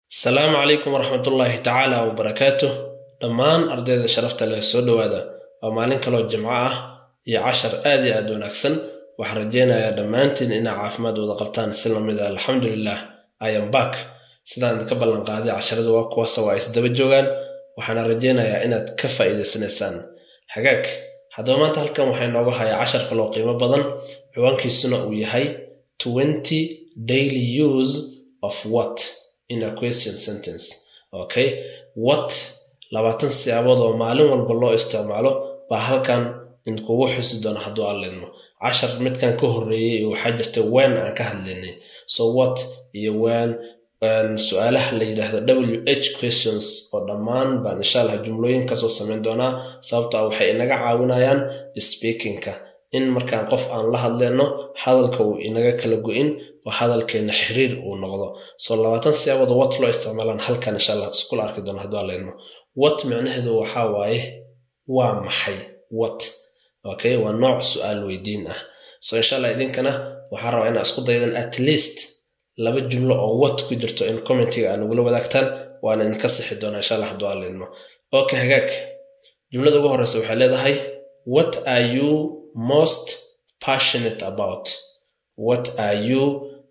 asalaamu calaykum waraxmatullaahi tacaala wabarakaatuh dhammaan ardayda sharafta leh soo dhowaada waa maalin kaloo jimco ah iyo cashar aad iyo aad wanaagsan waxaan rajeynayaa dhammaantiin inaa caafimaad wada qabtaan si lamid a alxamdulilah iam back sidaan idinka ballanqaaday casharada waa kuwaasa waa isdaba joogaan waxaana rajeynayaa inaad ka faa'iidaysanaysaan hagaag haddaba maanta halkan waxaa inooga hayaa cashar kaloo qiimo badan ciwaankiisuna uu yahay twenty daily use of what in a question sentence okay what labaatan siyaabood oo maalin walba loo isticmaalo baa halkan idinkugu xusi doona hadduu alleedmo cashar midkan ka horreeyey waxaa jirta wen aan ka hadlaynay so what iyo wen su-aalaha la yidhaahdo w h questions oo dhammaan baan insha allah jumlooyinkaasoo samayn doonaa sababtaa waxay inaga caawinayaan speakingka in markaan qof aan la hadleyno hadalka uu inaga kala go-in oo hadalkeena xiriir uu noqdo soo labaatan siyaabood wat loo isticmaalaan halkan insha allah iskula arki doona hadduu alleedmo wat micnaheedu waxaa waaye waa maxay wat okay waa nooc su-aal weydiin ah so insha allah idinkana waxaan rabaa inaa isku daydan at least laba jumlo oo wat ku jirto in commentiga aa nagula wadaagtaan waana idinka sixi doonaa insha allah hadduu alleedmo okay hagaag jumlada ugu horreysa waxay leedahay what are you most passionate about what are you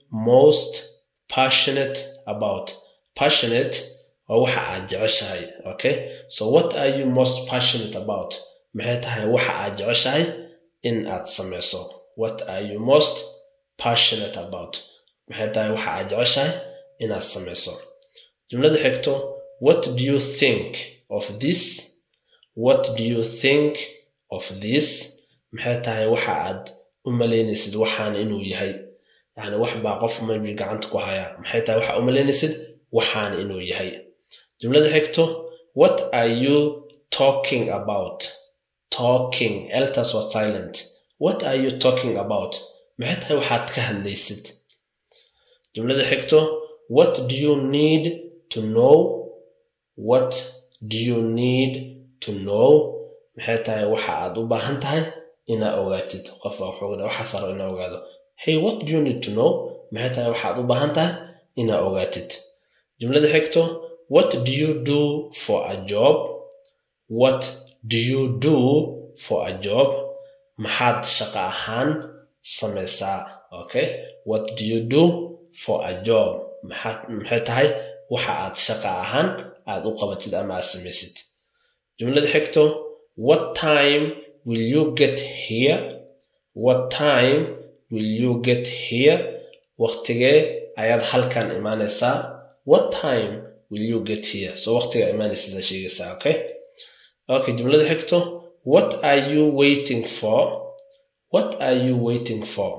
most passionate about passionate waa waxa aad jeceshahay okay so what are you most passionate about maxay tahay waxa aad jeceshahay in aad samayso what are you most passionate about maxay tahay waxa aad jeceshahay inaad samayso jumlada xigto what do you think of this what do you think of this maxay tahay waxa aad u malaynaysid waxaan inuu yahay yani wax baa qof maybi gacanta ku hayaa maxay tahay waxa u malaynaysid waxaan inuu yahay jumlada xigto what are you talking about talking eltas waa silent what are you talking about maxay tahay waxaad ka hadlaysid jumlada xigto what do you need to know what do you need to know maxay tahay waxa aad u baahan tahay inaa ogaatid qof baa wuxuu waxaas rabo inaa ogaado hey what do you need to know maxay tahay waxaad u baahan tahay inaa ogaatid jumlada xigto what do you do for a job what do you do for a job maxaad shaqo ahaan samaysaa okay what do you do for a job maxay tahay waxa aad shaqa ahaan aad u qabatid ama aad samaysid jumlada xigto what time will you get here what time will you get here waqtigee ayaad halkan imaanaysaa what time will you get here so waqtiga imaanaysa sheegaysaa okay okay jumlada xigto what are you waiting for what are you waiting for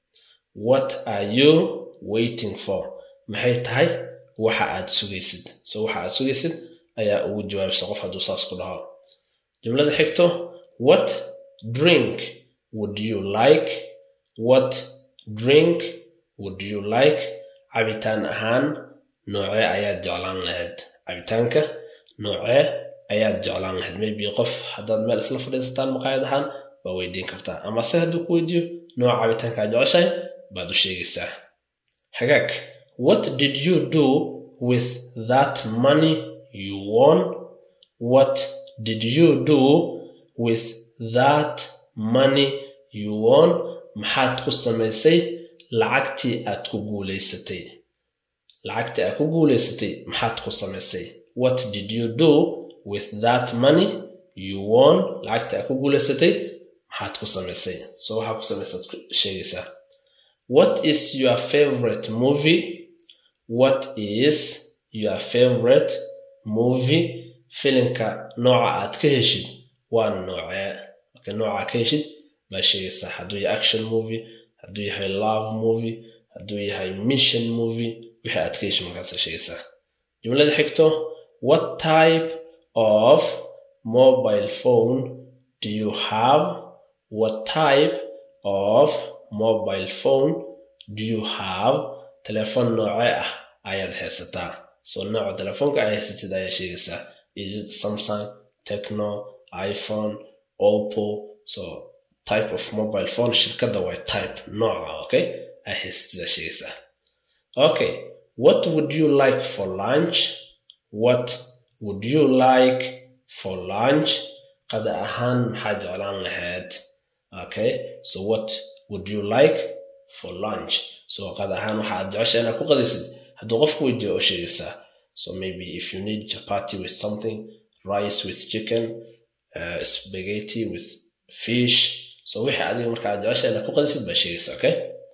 what are you waiting for maxay tahay waxa aad sugaysid so waxa aad sugaysid ayaa ugu jawaabsa qof hadduu saas ku dhaho jumlada xigto what drink would you like what drink would you like cabitaan ahaan noocee ayaad jeclaan lahayd cabitaanka noocee ayaad jeclaan lahayd maybe qof haddaad meel isla fadhiisataan maqaayad ahaan waa weydiin kartaa ama se hadduu ku weydiiyo nooca cabitaanka aad jeceshahay baad u sheegaysaa hagaag what did you do with that money you won what did you do with that money you won maxaad ku samaysay lacagtii aad ku guulaysatay lacagtii aad ku guulaysatay maxaad ku samaysay what did you do with that money you won lacagtii aad ku guulaysatay maxaad ku samaysay so waxaa ku samaysaad sheegaysaa what is your favorite movie what is your favorite movie filimka nooca aad ka heshid waa noocee marka nooca ka heshid baa sheegaysaa hadduu yahay action movie hadduu yahay love movie hadduu yahay mission movie wixii aad ka heshid markaasa sheegaysaa jumlada xigto what type of mobile phone do you have what type of mobile phone do you have telefoon noocee ah ayaad haysataa so nooca telefoonka ay haysatid ayaa sheegaysaa is it samsung techno iphone oppo so type of mobile phone shirkadda way type nooca okay ay haysatid aa sheegaysaa okay what would you like for lunch what would you like for lunch qada ahaan maxaa jeclaan lahayd okay so what would you like for lunch so qada ahaan waxaad jecesha inaad ku qadaysid hadduu qofku weydiiyo oo sheegaysaa so maybe if you need chapati with something rice with chicken uh, spaghetti with fish so wixii adiga markaa jecesha inaad ku qadaysid baa sheegaysaa okay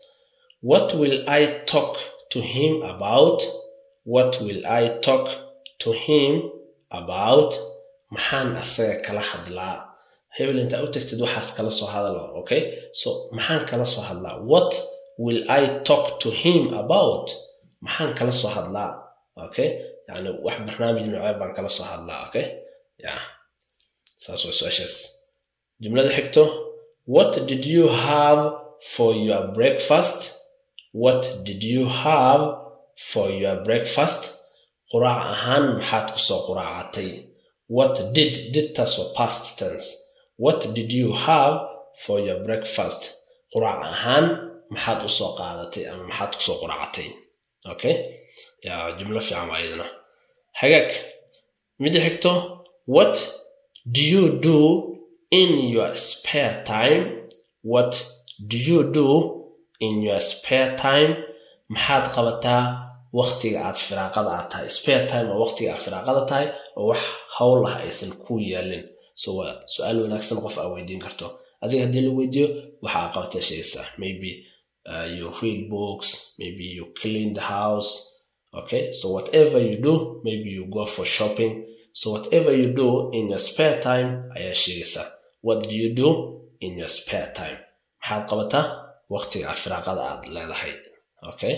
what will i talk to him about what will i talk to him about maxaan asaga kala hadlaa hebel intaa u tagtid waxaas kala soo hadala okay so maxaan kala soo hadlaa what will i talk to him about maxaan kala soo hadlaa okay yani wax barnaamij noocee baan kala soo hadlaa okay ya saas waa su-aashaas jumlada xigto what did you have for your breakfast what did you have for your breakfast quraac ahaan maxaad kusoo quraacatay what did didtaas waa past tense what did you have for your breakfast quraac ahaan maxaad usoo qaadatay ama maxaad kusoo quraacatay okay ya jumlo fiican waa iyadana hagaag mida xigto what do you do in your spare time what do you do in your spare time maxaad qabataa waqtiga aad firaaqada aad tahay spare time waa waqtiga aad firaaqada tahay oo wax howl ah aysan ku yaalin so waa su-aal wanaagsan qof aa weydiin karto adiga haddii la weydiiyo waxa aa qabataa sheegaysaa maybe uh, you read books maybe you clean the house okay so whatever you do maybe you go for shopping so whatever you do in your spare time ayaa sheegaysaa what do you do in your spare time maxaad qabataa waqtiga aad firaaqada aad leedahay okay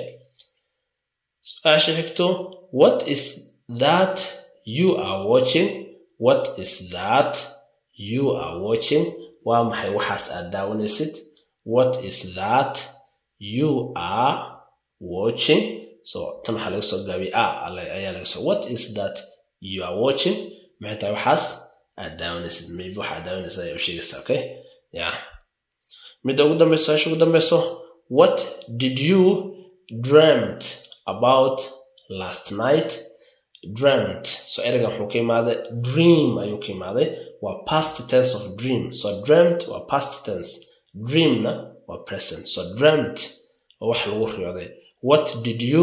su-aasha xigto what is that you are watching what is that you are watching waa maxay waxaas aad daawanaysid what is that you are watching so tan waxaa laga soo gaabiyay a ayaa laga soo what is that you are watching maxay tahay waxaas aad daawanaysid maybe waxaad daawanaysid ayaa u sheegaysa okay yeah midda ugu dambeyso su-aasha ugu dambeyso what did you dreamt about last night dreamt so ereygan wuxuu ka imaaday dream ayuu ka imaaday waa past tense of dream so dreamt waa past tense dreamna waa present so dreamt waa wax lagu riyooday what did you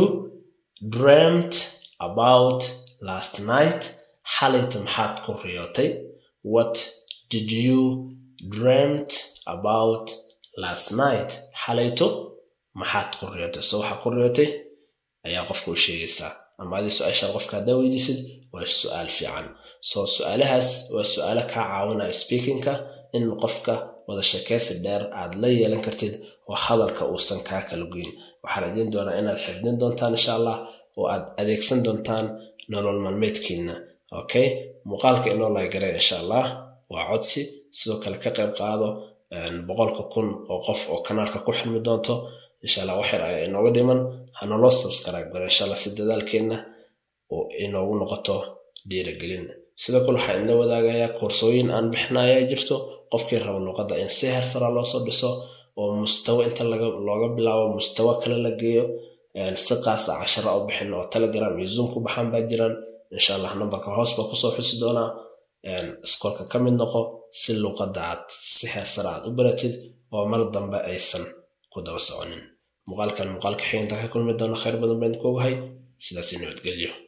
dreamt about last night xalayta maxaad ku riyootay what did you dreamt about last night xalayto maxaad ku riyootay so waxaa ku riyootay ayaa qofka u sheegaysaa ama adii su-aashaan qofka haddaa weydiisid waa su-aal fiican so su-aalahaas waa su-aalo kaa caawinaya speakingka in qofka wada sheekaysi dheer aad la yeelan kartid oo hadalka uusan kaa kala goyn waxaa rajayn doonaa inaad xifdin doontaan insha allah oo aad adeegsan doontaan nolol maalmeedkiina okay muuqaalka inoo laagaray insha allah waa codsi sidoo kale ka qayb qaado boqolka kun oo qof oo kanaalka ku xilmi doonto insha allah waxyar ayaa inooga dhiman hanaloo subscribe gara insha allah si dadaalkeenna oo inoogu noqoto dhiiragelin sidoo kale waxaa ina wadaagayaa koorsooyin aan bixinaya jirto qofkii raba luqadda in si hersara loosoo dhiso oo mustawa inta looga bilaabo mustawa kale la geeyo si qaasa cashara u bixin oo telegram iyo zoom ku baxaan baa jiraan insha allah nambarka hoos baa kusoo xusi doonaa iskoolka ka mid noqo si luqadda aad si heersara aad u baratid oo mar dambe aysan ku daba soconin muuqaalkan muuqaalka xigeentaa ka kulmi doona khayr badan baan ku ogahay sidaasi nabadgelyo